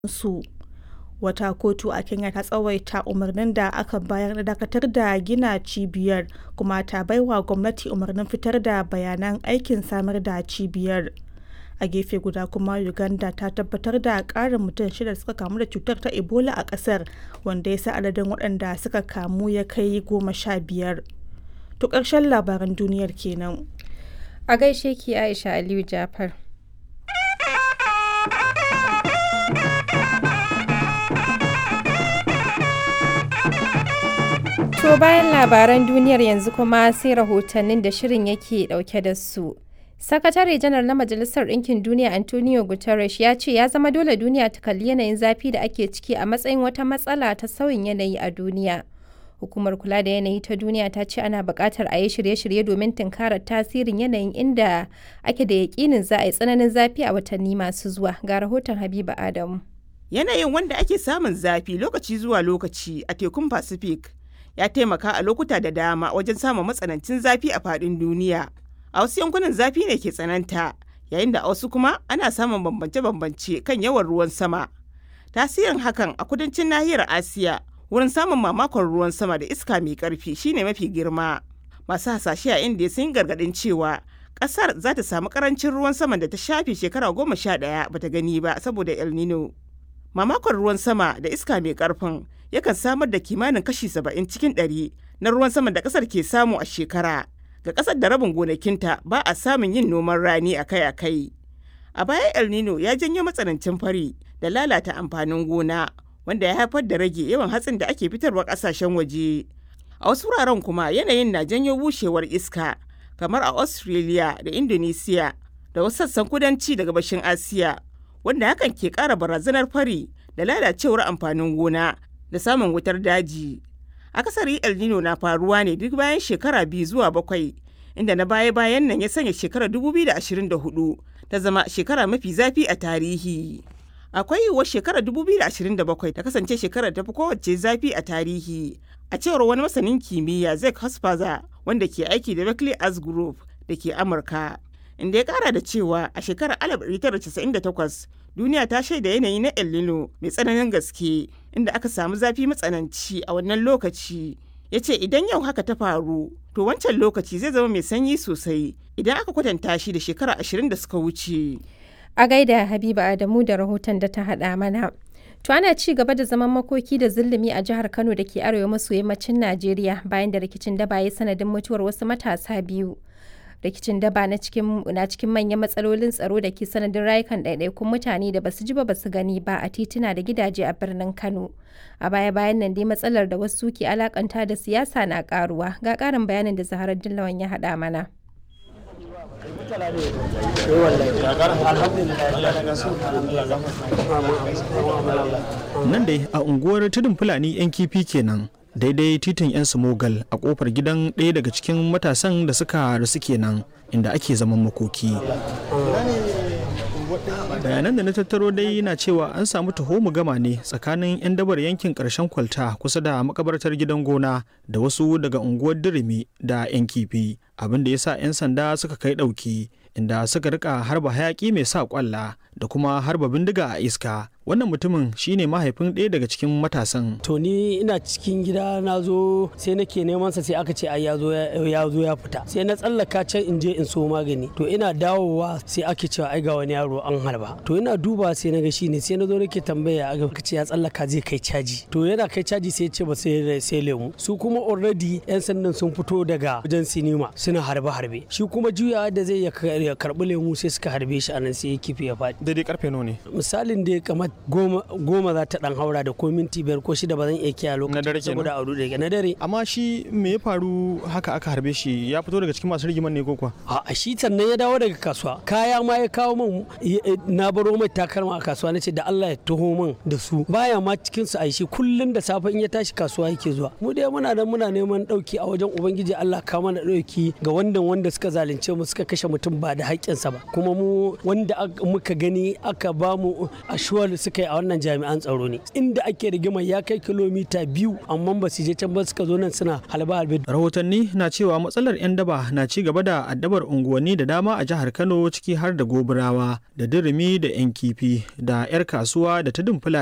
su. Wata kotu a Kenya ta tsawaita umarnin da aka bayar na dakatar da gina cibiyar kuma ta baiwa gwamnati umarnin fitar da bayanan aikin samar da cibiyar. A gefe guda kuma Uganda ta tabbatar da ƙarin mutum shida da suka kamu da cutar ta Ebola a ƙasar, wanda ya sa adadin waɗanda suka kamu ya kai goma sha biyar. To ƙarshen labaran duniyar kenan. A gaishe ki Aisha Aliyu Jafar. To bayan labaran duniyar yanzu kuma sai rahotannin da shirin yake dauke da su. Sakatare janar na Majalisar Ɗinkin Duniya Antonio Guterres ya ce ya zama dole duniya ta kalli yanayin zafi da ake ciki a matsayin wata matsala ta sauyin yanayi a duniya. Hukumar kula da yanayi ta duniya ta ce ana buƙatar a yi shirye-shirye domin tunkarar tasirin yanayin inda ake da yaƙinin za a yi tsananin zafi a watanni masu zuwa. Ga rahoton Habiba Adamu. Yanayin wanda ake samun zafi lokaci zuwa lokaci a tekun Pacific ya taimaka a lokuta da dama wajen samun matsanancin zafi a faɗin duniya. A wasu yankunan zafi ne ke tsananta, yayin da a wasu kuma ana samun bambance-bambance kan yawan ruwan sama. Tasirin hakan a kudancin nahiyar Asiya wurin samun mamakon ruwan sama da iska mai ƙarfi shine mafi girma. Masu hasashe a Indiya sun gargaɗin cewa ƙasar za ta samu ƙarancin ruwan sama da ta shafe shekara goma sha ɗaya bata gani ba saboda El Nino. Mamakon ruwan sama da iska mai ƙarfin yakan samar da kimanin kashi saba'in cikin ɗari na ruwan sama da ƙasar ke samu a shekara. Ga ƙasar da rabin gonakinta ba a samun yin noman rani akai-akai. A baya El Nino ya janyo matsanancin fari da lalata amfanin gona wanda ya haifar da rage yawan hatsin da ake fitarwa ƙasashen waje. A wasu wuraren kuma yanayin na janyo bushewar iska kamar a Australia da Indonesia da wasu sassan kudanci da gabashin Asiya wanda hakan ke ƙara barazanar fari da lalacewar amfanin gona da samun wutar daji. Akasari El Nino na faruwa ne duk bayan shekara biyu zuwa bakwai, inda na baya-bayan nan ya sanya shekarar 2024 ta zama shekara mafi zafi a tarihi. Akwai yiwuwar shekarar 2027 ta kasance shekarar tafi kowace zafi a tarihi. A cewar wani masanin kimiyya Zek Hospaza wanda ke aiki da Berkeley Arts Group da ke Amurka. Inda ya kara da cewa a shekarar 1998 duniya ta shaida yanayi na El Nino mai tsananin gaske inda aka samu zafi matsananci a wannan lokaci. Ya ce idan yau haka ta faru, to wancan lokaci zai zama mai sanyi sosai idan aka kwatanta shi da shekara ashirin da suka wuce. A gaida Habiba Adamu da rahoton da ta haɗa mana. To ana ci gaba da zaman makoki da zulumi a jihar Kano da ke arewa maso yammacin Najeriya bayan da rikicin daba ya sanadin mutuwar wasu matasa biyu. rikicin daba na cikin na cikin manyan matsalolin tsaro da ke sanadin rayukan ɗaiɗaikun mutane da basu ji ba basu gani ba a tituna da gidaje a birnin Kano. A baya bayan nan dai matsalar da wasu ke alakanta da siyasa na karuwa ga ƙarin bayanin da Zaharar Dillawan ya haɗa mana. Nan dai a unguwar tudun Fulani 'yan kifi kenan. daidai titin 'yan samogal a kofar gidan ɗaya daga cikin matasan da suka rasu kenan inda ake zaman makoki bayanan da na tattaro dai na cewa an samu taho gama ne tsakanin 'yan dabar yankin ƙarshen kwalta kusa da makabartar gidan gona da wasu daga unguwar dirimi da 'yan kifi abin da ya sa 'yan sanda suka kai ɗauki inda suka rika harba hayaki mai sa kwalla da kuma harba bindiga a iska wannan mutumin shine mahaifin ɗaya daga cikin matasan to ni ina cikin gida na zo sai nake neman sa sai aka ce ai ya zo ya zo ya fita sai na tsallaka can in je in so magani to ina dawowa sai ake cewa ai ga wani yaro an harba to ina duba sai na ga shine sai na zo nake tambaya aka ce ya tsallaka zai kai caji to yana kai caji sai ce ba sai sai lemu su kuma already yan sandan sun fito daga wajen sinima suna harbe harbe shi kuma juyawa da zai ya karbi lemu sai suka harbe shi anan sai ya kifi ya faɗi daidai karfe nawa ne misalin da kamar goma goma za ta dan haura da ko minti biyar ko shida ba zan iya kiyaye lokacin na dare saboda a rude na dare amma shi me ya faru haka aka harbe shi ya fito daga cikin masu rigiman ne ko kuwa a shi sannan ya dawo daga kasuwa kaya ma ya kawo min na baro mai takalma a kasuwa nace da Allah ya taho min da su baya ma cikin su aishi kullun da safe in ya tashi kasuwa yake zuwa mu dai muna da muna neman dauki a wajen ubangiji Allah ka mana dauki ga wanda wanda suka zalunce mu suka kashe mutum ba da haƙƙinsa ba kuma mu wanda muka gani aka ba mu ashuwar suka yi a wannan jami'an tsaro ne inda ake rigimar ya kai kilomita biyu amma ba su je can ba suka zo nan suna halba halbe rahotanni na cewa matsalar 'yan daba na ci gaba da addabar unguwanni da dama a jihar kano ciki har da gobirawa da dirimi da 'yan kifi da 'yar kasuwa da ta dumfula